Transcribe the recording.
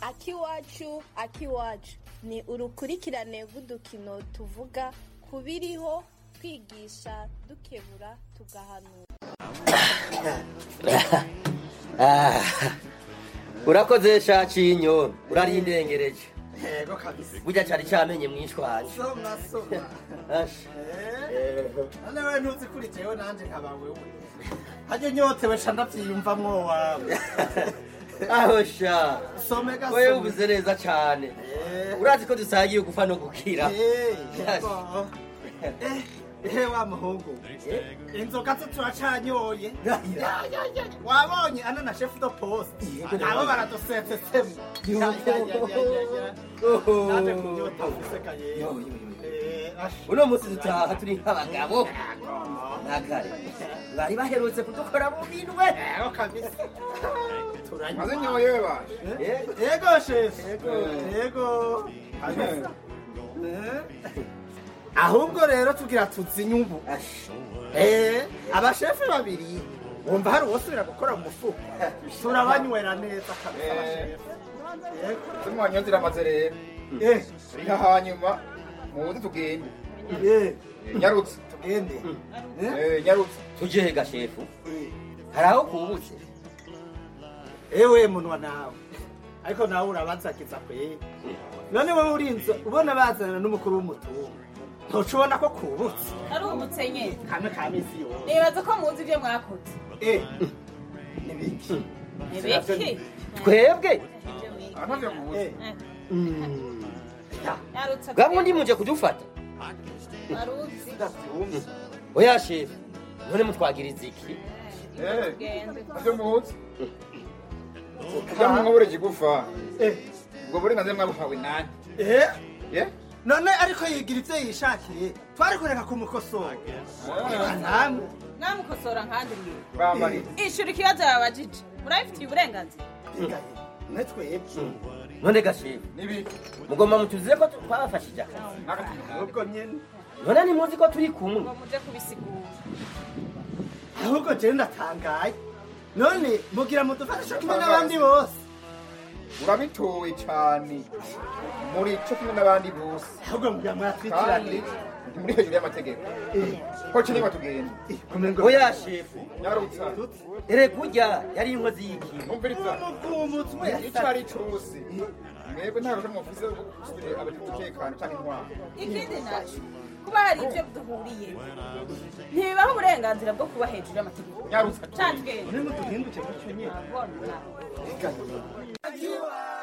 akiwacu akiwacu ni urukurikirane rw'udukino tuvuga ku biriho twigisha dukebura tugahanura Ah, urakoze shacinyo urarindengereje yego kabisa burya cari camenye mwishwanje soma soma Asha. Eh, none we ntuzi kuri jewe nanje nkaba wewe haryo nyotewe ca ndavyiyumvamwo wawe aho sha some wewe gasome ubuze neza cane Eh. urazi ko dusangiye gupfa no gukira Eh, yego. Eh, ehe wa muhungu inzoga zo turacanyoye Ya, ya, ya. wabonye ana na chef de poste abo baradusetsesemo Ya, ya, ya, ya, ya, ya. Oho. naje kunyota useka yewe Yo, yo, yo. Eh, ash. uno musi dutaha turi nk'abagabo nakare bari baherutse kudukora mu minwe Yego kabisa turanywa maze nyoye baje Eh, yego chef yego kabisa Eh. ahubwo rero tugira tuzinye ubu asha. Eh, abashefe babiri wumva hari uwosubira gukora mu mufuko turabanywera neza kabisa abashefe Yego. tumwanyozira amaze rero Eh, riha hanyuma muze tugende eh, Eh, nyarutse tugende Eh, Eh, nyarutse tuje hega shefu eh. hari aho kubutse ewe munwa nawe ariko nawe urabazagiza kwe none wowe urinze ubona bazana n'umukuru w'umutungo ntuca ubona ko kubutse ari umutsenye kamwe ka misi yose nibaza ko muzi ibyo mwakoze Eh, nibiki ibiki twebwe aravyo muze Eh, yarutse bwamwe ndi muje kudufata aruzi ndavyumva oya shefu none mutwagiriza iki Eh, tugende navyo muze kugira ngo mwabure kigufa Eh, ubwo burenganzira mwabuhawe nani eh, ye none ariko yigira ivyo yishakiye twari kureka kumukosora namwe mwamukosora nkandi mwe bambarira ishura ikibazo babajije murabifitiye uburenganzira mwe twebwe none ga shefu n'ibiki mugomba mutuzize ko twabafashije akazi n'agatumwa ahubwo nyene none ntimuzi ko turi kumwe ngo muje kubisigura ahubwo jewe ndatangaye none mugira mudufashe kimwe n'abandi bose urabitowe cane muri co kimwe n'abandi bose ahubwo mugira kandi muratwitirane ntimuri hejuru y'amategeko ko kinigwa tugende kumengo oya shefu nyarutsa ere kurya yari inkozi y'ikintu umviriza umutwe ico ari cose mwebwe nta rusha mufise rwo gusubira umutekano canke intwaro ikindi naco kuba hari ibyo duhuriye ntibibaho uburenganzira bwo kuba hejuru y'amategeko nyarutsa ca tugende nimuduhinduke muco nyene Nabona. Ega nyene.